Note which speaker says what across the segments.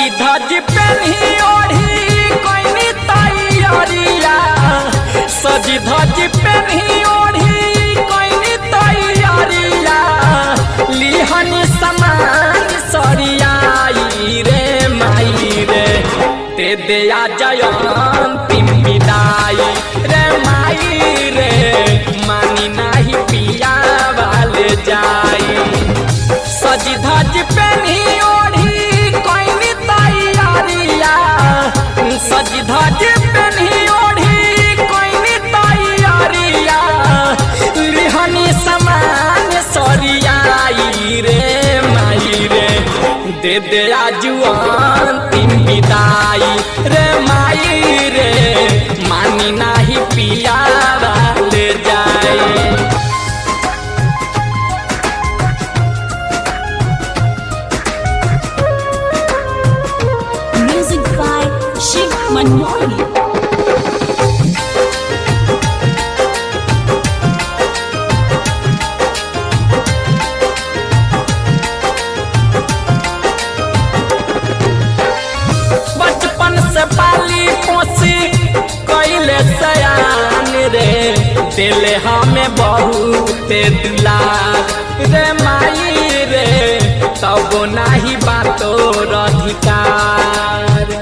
Speaker 1: सजी धज पेन्ही ओढ़ी कोइनी तैयारिया सजी धज पेन्ही ओढ़ी कोइनी तैयारिया लिहनी समान सरियाई रे माई रे दे दे आ जयंती विदाई रे माई रे मानी नाही पिया वाले जाई सजी धज पेन्ही ओढ़ी कोइनी तैयारिया सजी धज पेन्ही ओढ़ी कोइनी तैयारिया लिहनी समान सरियाई रे माई रे दे दे आजुआन तीन विदाई रे माई रे मानी नाही पिया वाले जाए
Speaker 2: Music by Shiv Manmohan.
Speaker 1: बचपन से पाली पोसी कैले सयान रे दिले हमें बहुत दुलार रे माई रे तब नाही बातो अधिकार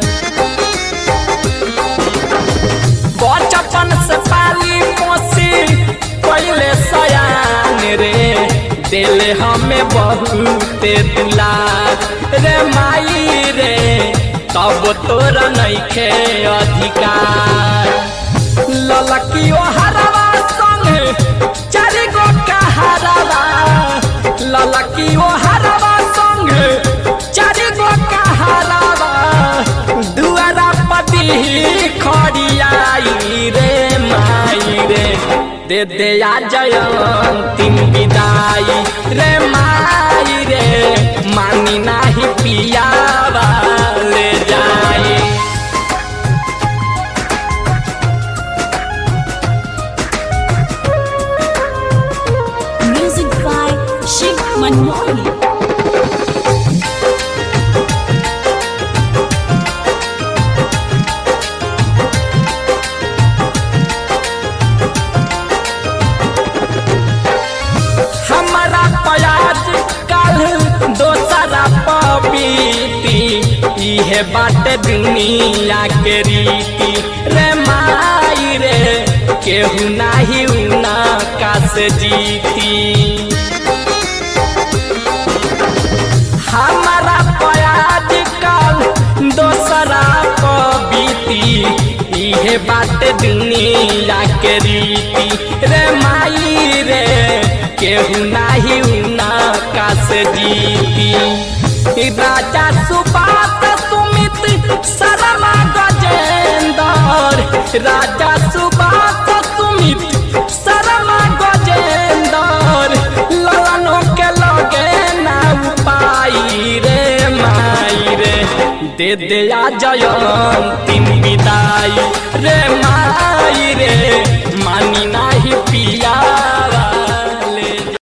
Speaker 1: बचपन से पाली पोसी कैले सयान रे दिल हमें बहुत दुलार रे माई रे तब तोरा नइखे अधिकार ललकी ओ हरवा संग चारि गो कहारवा ललकी ओ हरवा संग चारि गो कहारवा दुआरा पति खड़ियाई रे माई रे दे दे आ जयंती विदाई रे माई रे मानी नाही पिया वाले जाई
Speaker 2: Music by Shiv Manmohan.
Speaker 1: हमारा प्याज कल दोसरा पपीती इहे बात दुनिया के रीति रे माई रे केहू नाही उना कास जीती हमारा प्याज कल दोसरा पबीती इहे बात दुनिया के रीति रे माई रे केहू नाही उना कास जीती राजा सुबात सुमित शर्मा गजेंदर राजा सुबात सुमित शर्मा गजेंदर ललनों के लगे ना पाई रे माई रे दे दे आ जयंती विदाई रे माई रे मानी ना